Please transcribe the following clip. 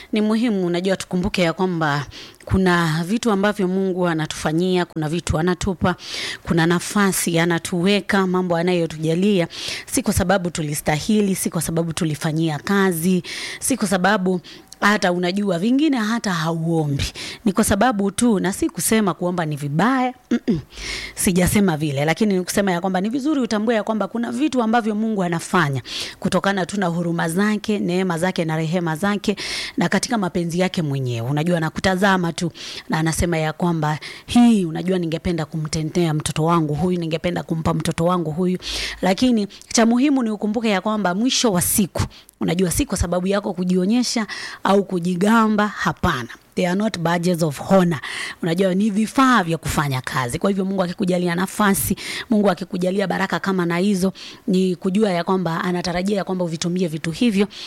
ni muhimu unajua tukumbuke ya kwamba kuna vitu ambavyo mungu anatufanyia kuna vitu anatupa kuna nafasi anatuweka mambo anayotujalia si kwa sababu tulistahili si kwa sababu tulifanyia kazi si kwa sababu hata unajua vingine hata hauombi ni kwa sababu tu na si kusema kuomba ni vibaya Mm-mm. sijasema vile lakini ni kusema ya kwamba ni vizuri utambue ya kwamba kuna vitu ambavyo mungu anafanya kutokana tu na huruma zake neema zake na rehema zake na katika mapenzi yake mwenyewe unajua nakutazama tu na anasema ya kwamba hii unajua ningependa kumtendea mtoto wangu huyu ningependa kumpa mtoto wangu huyu lakini cha muhimu ni ukumbuke ya kwamba mwisho wa siku unajua si kwa sababu yako kujionyesha au kujigamba hapana they are not badges of honor unajua ni vifaa vya kufanya kazi kwa hivyo mungu akikujalia nafasi mungu akikujalia baraka kama na hizo ni kujua ya kwamba anatarajia ya kwamba uvitumie vitu hivyo